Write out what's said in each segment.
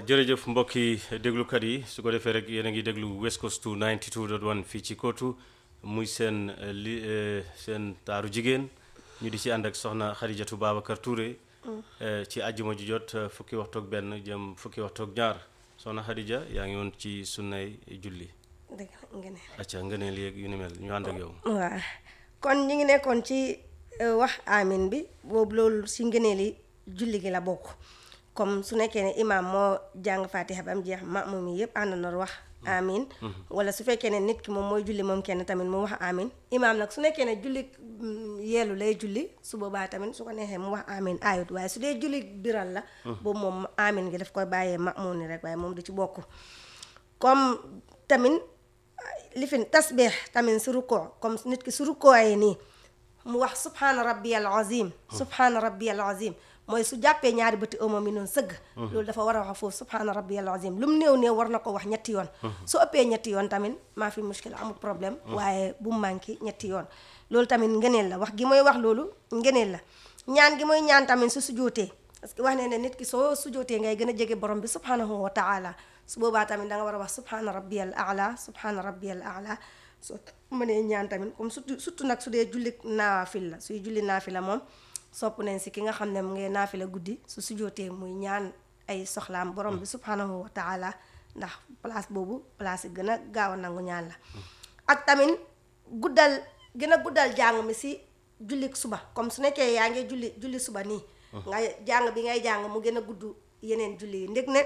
jërëjëf mbokki déglukat yi su ko defee rek yéen a ngi déglu West Coast 92.1 fii ci Kootu muy seen li seen taaru jigéen ñu di ci ànd ak soxna Xadijatu Babacar Touré ci àjjuma ju jot fukki waxtu ak benn jëm fukki waxtu ak ñaar soxna Xadija yaa ngi woon ci sunnay julli dëgg la ngeen acca ngëneel léegi yu ni mel ñu ànd ak yow waaw kon ñu ngi nekkoon ci wax amin bi boobu loolu si ngëneeli julli gi la bokk comme su nekkee ne imaam moo jàng fatiha ba mu jeex maamum yi yëpp àndandoor wax amin wala su fekkee ne nit ki moom mooy julli moom kenn tamit mu wax amin imaam nag su nekkee ne julli yeelu lay julli su boobaa tamit su ko neexee mu wax amin ayut waaye su dee julli biral la boobu moom amin gi daf koy bàyyee maamum ni rek waaye moom du ci bokk comme tamit lifin tasbeex tamit su rukkoo comme nit ki su rukkooyee nii mu wax subhaana rabbiyal azim subhaana rabbiyal azim mooy su jàppee ñaari bëti ëmam yi noonu sëgg loolu dafa war a wax foofu subhaana rabbiyal azim lu mu néew néew war na ko wax ñetti yoon su ëppee ñetti yoon tamit maa fi muskila amul problème waaye bu mu manqué ñetti yoon loolu tamit ngeneel la wax gi mooy wax loolu ngeneel la ñaan gi mooy ñaan tamit su sujootee parce que wax ne ne nit ki soo sujootee ngay gën a jege borom bi subhanahu wa taala su boobaa tamit da nga war a wax subhaana rabbiyal ala subhaana rabbiyal ala soo mënee ñaan tamit comme surtout surtout nag su dee julli naafil la suy julli naafila moom sopp nañ si ki nga xam ne mu ngi naafila guddi su sujootee muy ñaan ay soxlaam borom bi subhanahu wa taala ndax place boobu place yi gën a gaaw a nangu ñaan la ak tamit guddal gën a guddal jàng mi si julli suba comme su nekkee yaa ngi julli julli suba nii nga jàng bi ngay jàng mu gën a gudd yeneen julli yi ndég ne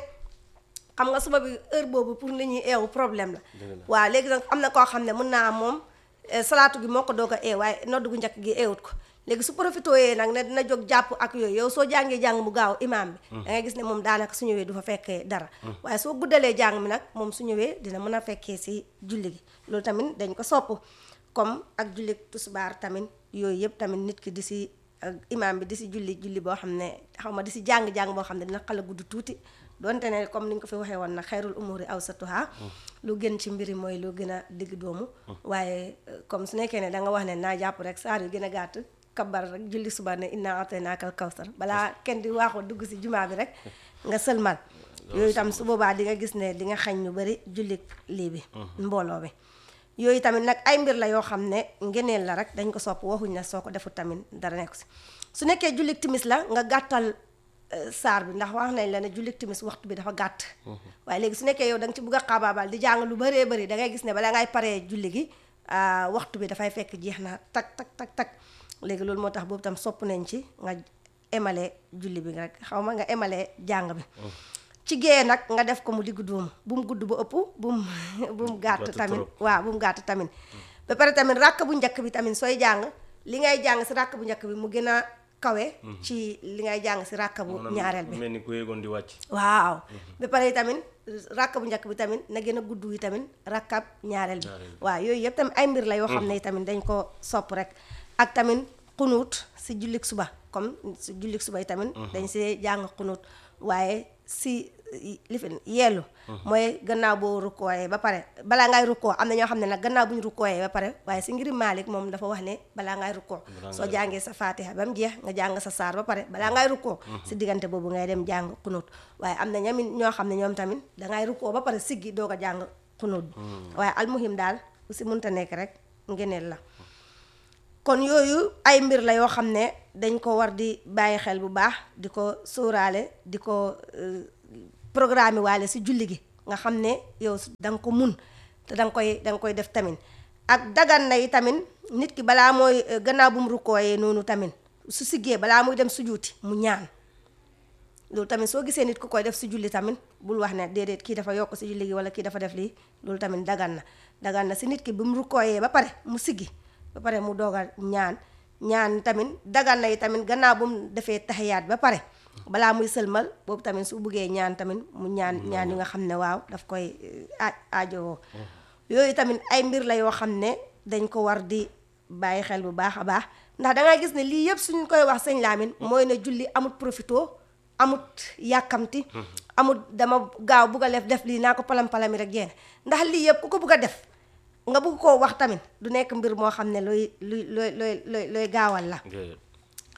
xam nga suba bi heure boobu pour nit ñi eewu problème la waaw léegi nag am na koo xam ne mën naa am moom salaatu gi moo ko doog a eew waaye noddu gu njëkk gi eewut ko léegi su profité yee nag ne dina jóg jàpp ak yooyu yow soo jàngee jàng mu gaaw imaam bi da ngay gis ne moom daanaka su ñëwee du fa fekkee dara waaye soo guddalee jàng mi nag moom su ñëwee dina mën a fekkee si julli gi loolu tamit dañ ko sopp comme ak julli tusbaar tamit yooyu yëpp tamit nit ki di si imaam bi di si julli julli boo xam ne xaw ma di si jàng-jàng boo xam ne dina xala gudd tuuti donte ne comme ni ñu ko fi waxee woon nag xayrul umuri awsatuha lu gën ci mbiri mooy lu gën a digg doomu waaye comme su nekkee ne da nga wax ne naa jàpp rek saar yu gën a gàtt kabar rek julli suba ne inna ataynaakal kawsar balaa kenn di waaxoo dugg si jumaa bi rek nga sëlmal yooyu tam su boobaa di nga gis ne di nga xañ ñu bari julli lii bi mbooloo bi yooyu tamit nag ay mbir la yoo xam ne ngeneel la rek dañ ko sopp waxuñ na soo ko defut tamit dara nekk si su nekkee julli timis la nga gàttal saar bi ndax wax nañ la ne julli timis waxtu bi dafa gàtt waaye léegi su nekkee yow da nga ci bugg a xaabaabal di jàng lu bëree bëri da ngay gis ne balaa ngay paree julli gi waxtu bi dafay fekk jeex na tak tak tak tak léegi loolu moo tax boobu tam sopp nañ ci nga emale julli bi rek xaw ma nga emale jàng bi ci géeye nag nga def ko mu diggu dóomu bu mu gudd ba ëpp bu mu bu mu gàtt tamit waaw bu mu gàtt tamit ba pare tamit ràkk bu njëkk bi tamit sooy jàng li ngay jàng si ràkk bu njëkk bi mu gën a kawe ci li ngay jàng si ràkk bu ñaareel bi mel ni ku yéegoon di wàcc waaw ba pare tamit ràkk bu njëkk bi tamit na gën a gudd yi tamit ràkkab ñaareel bi waaw yooyu yëpp tamit ay mbir la yoo xam ne tamit dañ ko sopp rek ak tamit xunuut si jullik suba comme si jullik suba yi tamit dañ see jàng xunuut waaye si lifin yeelu mooy gannaaw boo rukkooyee ba pare balaa ngay rukkoo am na ñoo xam ne nag gannaaw bu ñu rukkooyee ba pare waaye si ngiri Maalik moom dafa wax ne balaa ngay rukkoo soo jàngee sa faatiha ba mu jeex nga jàng sa saar ba pare balaa ngay rukkoo si diggante boobu ngay dem jàng xunóot waaye am na ñamit ñoo xam ne ñoom tamit dangay rukkoo ba pare siggi doog a jàng xunóot bi waaye almuhim daal si mënta nekk rek ngeneel la kon yooyu ay mbir la yoo xam ne dañ ko war di bàyyi xel bu baax di ko sóoraale di ko programme waale si julli gi nga xam ne yow da nga ko mun te da nga koy da nga koy def tamit ak dagan na yi tamit nit ki balaa mooy gannaaw bu mu rukkooyee noonu tamit su siggee balaa muy dem sujuuti mu ñaan loolu tamit soo gisee nit ku koy def si julli tamit bul wax ne déedéet kii dafa yokk si julli gi wala kii dafa def lii loolu tamit dagan na dagan na si nit ki bu mu rukkooyee ba pare mu siggi ba pare mu doog a ñaan ñaan tamit dagan na yi tamit gannaaw bu mu defee taxiyaat ba pare balaa muy sëlmal boobu tamit su buggee ñaan tamit mu ñaan ñaan yi nga xam ne waaw daf koy aajowoo yooyu tamit ay mbir la yoo xam ne dañ ko war di bàyyi xel bu baax a baax ndax dangay gis ne lii yëpp suñ koy wax sëñ Lamine mooy ne julli amut profito amut yàkkamti amut dama gaaw bugg a def def lii naa ko palam-palami rek jeex ndax lii yëpp ku ko bugg a def nga bugg koo wax tamit du nekk mbir moo xam ne looy luy looy looy looy looy gaawal la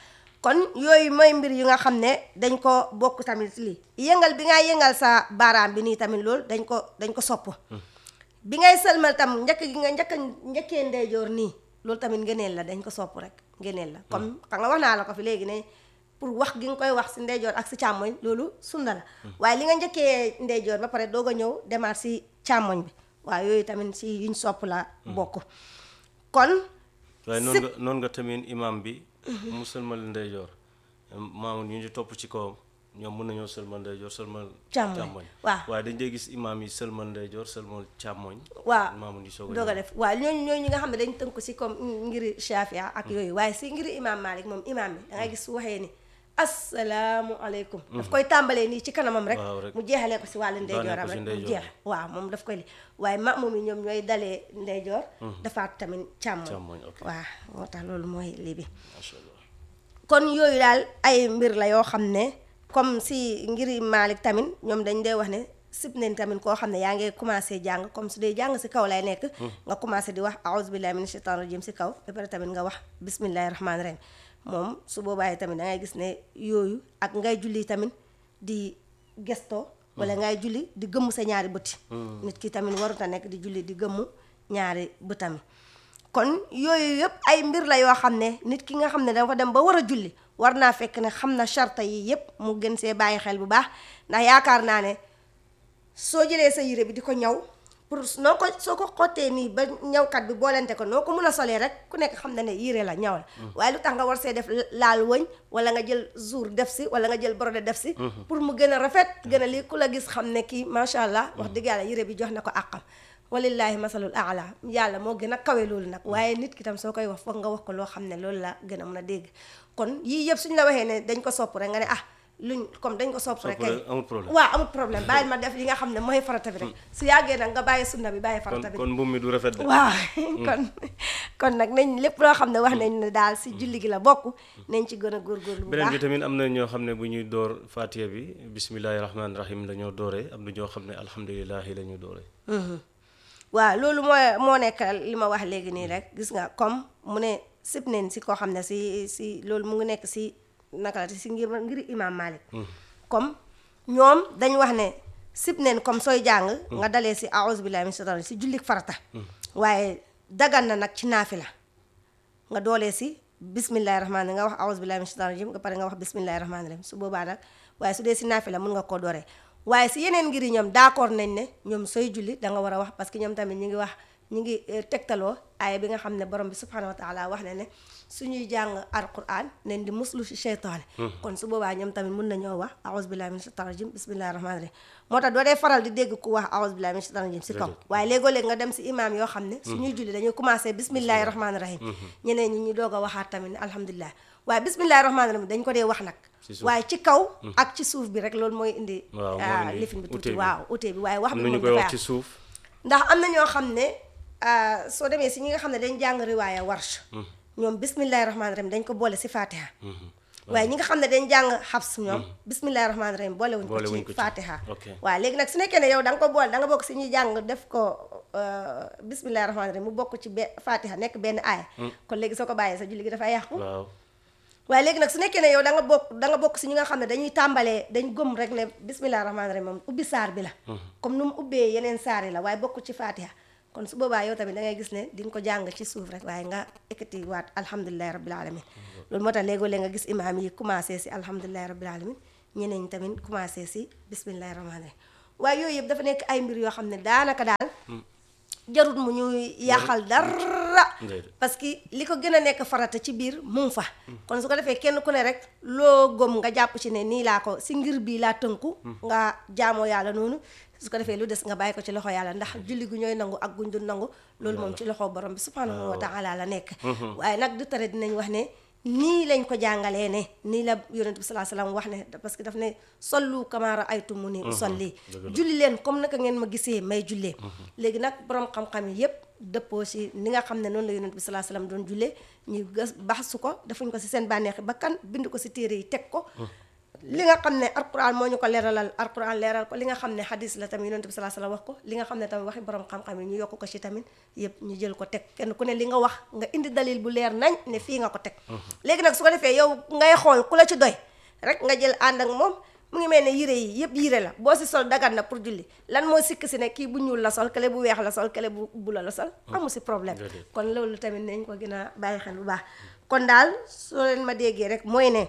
kon yooyu mooy mbir yu nga xam ne dañ ko bokk tamit lii yëngal bi ngay yëngal sa baaraam bi nii tamit loolu dañ ko dañ ko sopp bi ngay sëlmal tam njëkk gi nga njëkk njëkkee ndeyjoor nii loolu tamit ngëneel la dañ ko sopp rek ngëneel la comme xam nga wax naa la ko fi léegi ne pour wax gi nga koy wax si ndeyjoor ak si càmmoñ loolu sunna la waaye li nga njëkkee ndeyjoor ba pare doog a ñëw demaat si càmmoñ bi waaye yooyu tamit si yuñ sopp la bokk kon waaye noonu nga noonu nga tamit imam bi mu sëlmal ndeyjoor maamu ñu ñu topp ci kawam ñoom mën nañoo sëlmal ndeyjoor sëlmal Càmmoñ, waaw. waaye dañ dee gis imam yi sëlmal ndeyjoor sëlmal càmmoñ waaw maamu ñu soog a doog a ñëw. def waaw ñooñu ñooñu ñi nga xam ne dañ tënk si comme ngiri Shafia ak yooyu waaye si ngiri imam Malik moom imam bi da ngay gis su waxee ni asalaamu aleykum daf koy tàmbalee nii ci kanamam rek Waaw, rek. mu jeexalee ko si wàllu Daaneel ndeyjooram ko si rek mu ndeyjoor jeex waaw moom daf koy li waaye ma moom yi ñoom ñooy dalee ndeyjoor dafaat tamit càmmoñ Càmmoñ, ok. waaw moo tax loolu mooy lii bi Masha Allah. kon yooyu daal ay mbir la yoo xam ne comme si ngiri Malik tamit ñoom dañ dee wax ne sib nañ tamit koo xam ne yaa ngi commencé jàng comme su dee jàng si kaw lay nekk nga commencé di wax aouzu billahi min shaitan rajim si kaw ba pare tamit nga wax bismillahi rahmaani rahim moom su boobaa tamit da ngay gis ne yooyu ak ngay julli tamit di gesto wala ngay julli di gëmm sa ñaari bëti nit ki tamit warut a nekk di julli di gëmm ñaari bëtami kon yooyu yëpp ay mbir la yoo xam ne nit ki nga xam ne dafa dem ba war a julli war naa fekk ne xam na charta yi yëpp mu gën see bàyyi xel bu baax ndax yaakaar naa ne soo jëlee sa yére bi di ko ñaw pour noo ko soo ko xottee nii ba ñawkat bi boolente ko noo ko mun a solee rek ku nekk xam na ne yére la ñaw la waaye lu tax nga war see def laal wëñ wala nga jël jour def si wala nga jël brodé def si pour mu gën a rafet gën a lii ku la gis xam ne kii macha allah wax dëgg yàlla yére bi jox na ko àqam walillahi masalul aala yàlla moo gën a kawe loolu nag waaye nit ki tam soo koy wax foog nga wax ko loo xam ne loolu la gën a mën a dégg kon yii yëpp suñ la waxee ne dañ ko sopp rek nga ne ah luñ comme dañ ko sopp rek kay rek amul problème. waaw amul problème bàyyil ma def li nga xam ne mooy farata bi rek su yàggee nag nga bàyyi sunna bi bàyyi kon farata bi kon mbuum mi du rafet de. waaw kon kon nag nañ lépp loo xam ne wax nañ ne daal si julli gi la bokk nañ ci gën a góorgóorlu bu beneen bi baax tamit am na ñoo xam ne bu ñuy door fatiha bi bismillahi rahmaani rahim la ñoo dooree am na ñoo xam ne alhamdulilahi la ñu dooree. waaw loolu mooy moo nekk li ma wax léegi nii rek gis nga comme mu ne sib neen si koo xam ne si si loolu mu ngi nekk si naka la si ngir ngir imam Malik comme ñoom dañ wax ne sib neen comme sooy jàng nga dalee si aouzu billahi min shaitan rajim si jullik farata waaye dagan na nag ci naafila nga doolee si bismillahi rahmaani nga wax aouzu billahi min shaitan rajim nga pare nga wax bismillahi rahmaani rahim su boobaa nag waaye su dee si naafila mun nga koo dooree waaye si yeneen ngir yi ñoom d'accord nañ ne ñoom sooy julli da nga war a wax parce que ñoom tamit ñu ngi wax ñu ngi eh, tegtaloo aaya bi nga xam ne borom bi subhanahu wa taala wax ne ne suñuy jàng alquran nañ di muslu si cheytaane kon su boobaa ñoom tamit mun nañoo wax aouzu billahi min shaitan rajim bismillahi rahmaani rahim moo tax doo dee faral di dégg ku wax aouzu billahi min shaitan rajim si kaw waaye léegoo-léeg nga dem si imaam yoo xam ne suñuy julli dañuy commencé bismillahi rahmaani rahim ñeneen ñi ñu doog a waxaat tamit ne alhamdulilah waaye bismillahi rahmaani rahim dañ ko dee wax nag ci suuf. waaye ci kaw ak ci suuf bi rek loolu mooy indi Waaw, moo ah, indi lifin bi ute tuuti bi. waaw ute bi waaye wax am bi na ñu moom koy dafay wax ci am. suuf. ndax am na ñoo xam ne ah, soo demee si ñi nga xam ne dañ jàng riwaaya warsh ñoom bismillahi rahmaani rahim dañ ko boole si fatiha waaye ñi nga xam ne dañ jàng xabs ñoom bismillahi rahmaani rahim boole wuñ ko Boole wuñ ci ko ci. fatiha Ok. waaw léegi nag su nekkee ne yow da nga ko boole da nga bokk si ñuy jàng def ko euh, bismillahi rahmaani rahim mu bokk ci be fatiha nekk benn aaya kon léegi soo ko bàyyee sa julli gi dafay yàqu waaw waaye léegi nag su nekkee ne yow da nga bokk da nga bokk si ñi nga xam ne dañuy tàmbalee dañ gëm rek ne bismillah rahmaani rahim moom ubbi saar bi la comme nu mu ubbee yeneen saar yi la waaye bokk ci fatiha kon su boobaa yow tamit da ngay gis ne di nga ko jàng ci suuf rek waaye nga ekkati waat alhamdulilahi rabbil alamin loolu moo tax léegoo léeg nga gis imaam yi commencé si alhamdulilahi rabbil alamin ñeneen ñi tamit commencé si bismillahi rahmaani rahim waaye yooyu yëpp dafa nekk ay mbir yoo xam ne daanaka daal jarut mu ñuy yàqal dara Déedéet. parce que li ko gën a nekk farata ci biir mu ngi fa kon su ko defee kenn ku ne rek loo gëm nga jàpp ci ne nii laa ko si ngir bii laa tënku nga jaamoo yàlla noonu su ko defee lu des nga bàyyi ko ci loxo yàlla ndax julli gu ñooy nangu ak guñ du nangu loolu moom ci loxo borom bi subhanahu wa taala la nekk waaye nag du tere dinañ wax ne nii lañ ko jàngalee ne nii la yonent bi salaa salaam wax ne parce que daf ne sollu kama raaytumuni usalli julli leen comme naka ngeen ma gisee may jullee léegi nag borom xam-xam yi yépp dëppoo si ni nga xam ne noonu la yonent bi salaa salaam doon jullee ñu gas baxsu ko defuñ ko si seen bànneexi bakkan bind ko si téere yi teg ko li nga xam ne alquran moo ñu ko leeralal alquran leeral ko li nga xam ne hadis la tamit yonent bi salaa salaam wax ko li nga xam ne tamit waxi borom xam-xam yi ñu yokk ko ci tamit yëpp ñu jël ko teg kenn ku ne li nga wax nga indi dalil bu leer nañ ne fii nga ko teg léegi nag su ko defee yow ngay xool ku la ci doy rek nga jël ànd ak moom mu ngi mel ne yére yi yëpp yére la boo si sol dagan na pour julli lan moo sikk si ne kii bu ñuul la sol kele bu weex la sol kele bu bula la sol amu si problème Déedéet. kon loolu tamit nañ ko gën a bàyyi xel bu baax kon daal soo leen ma déggee rek mooy ne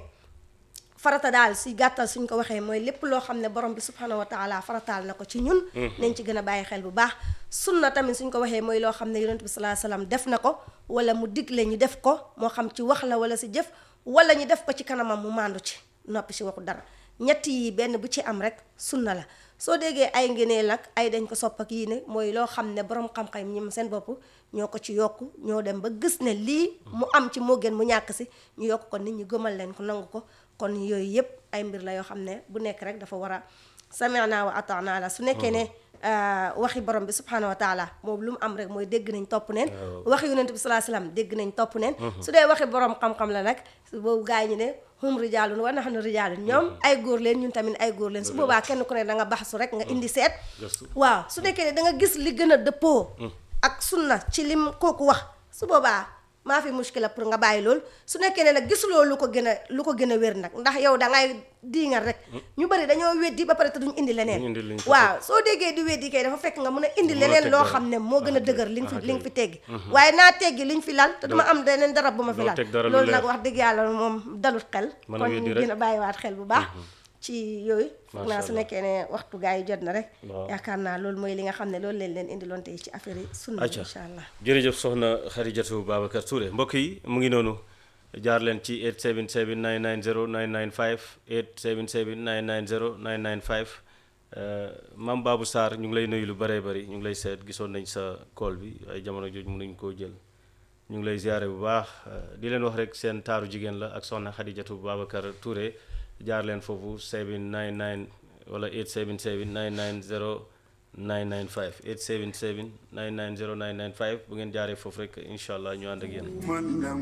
farata daal si gàttal suñ ko waxee mooy lépp loo xam ne borom bi subhanahu wa taala farataal na ko ci ñun nañ ci gën a bàyyi xel bu baax sunna tamit suñ ko waxee mooy loo xam ne yonent bi salaa salaam def na ko wala mu digle ñu def ko moo xam ci wax la wala si jëf wala ñu def ko ci kanamam mu màndu ci noppi si waxu dara ñett yi benn bu ci am rek sunna la soo déggee ay ngeneel ak ay dañ ko sopp ak yii ne mooy loo xam ne borom xam-xam ñi seen bopp ñoo ko ci yokk ñoo dem ba gis ne lii mu am ci moo gën mu ñàkk si ñu yokk ko nit ñi gëmal leen ko nangu ko kon yooyu yëpp ay mbir la yoo xam ne bu nekk rek dafa war a sami'na wa ata'na la su nekkee ne waxi borom bi subhanahu wa taala moom lu mu am rek mooy dégg nañ topp neen waxi yonent bi salaa salaam dégg nañ topp neen su dee waxi borom xam-xam la nag su boobu gaa ñi ne hum rijaalun wa nahnu rijaalun ñoom ay góor leen ñun tamit ay góor leen su boobaa kenn ku ne da nga baxsu rek nga indi seet Gëstu. waaw su nekkee ne da nga gis li gën a dëppoo ak sunna ci lim kooku wax su boobaa maa fi muskila pour nga bàyyi loolu su nekkee ne nag gisuloo lu ko gën a lu ko gën a wér nag ndax yow da ngay diingal rek ñu bari dañoo weddi ba pare te duñ indi leneen Duñ indi liñ ko waaw soo déggee di weddi kay dafa fekk nga mun a indi Mun a leneen teg loo dara. xam ne moo gën a Ah, dëgër li nga ah, fi li nga fi kay. teggi waaye naa teggi liñ fi lal te duma am leneen dara bu ma fi doo lal teg dara lu loolu leer. nag wax dëgg yàlla moom dalut xel Mën a kon weddi ñu rek. gën a bàyyiwaat xel bu baax ci yooyu foog naa Macha su Allah. nekkee ne waxtu gaa yi jot na rek Waaw. yaakaar naa loolu mooy li nga xam ne loolu leen leen indiloon tey ci affaire yi sunna acca incha allah jërëjëf soxna Xarijatu Babacar Touré mbokk yi mu ngi noonu jaar leen ci 877 990 995 877 990 995 euh, Mam Babou Sarr ñu ngi lay nuyu lu bëree bëri ñu ngi lay seet gisoon nañ sa call bi ay jamono jooju mënuñ koo jël ñu ngi lay ziare bu baax euh, di leen wax rek seen taaru jigéen la ak soxna Xarijatu Babacar Touré jaar leen foofu 799 wala 877 990 995 877 990 995 bu ngeen jaaree foofu rek incha allah ñu ànd ak yéen. man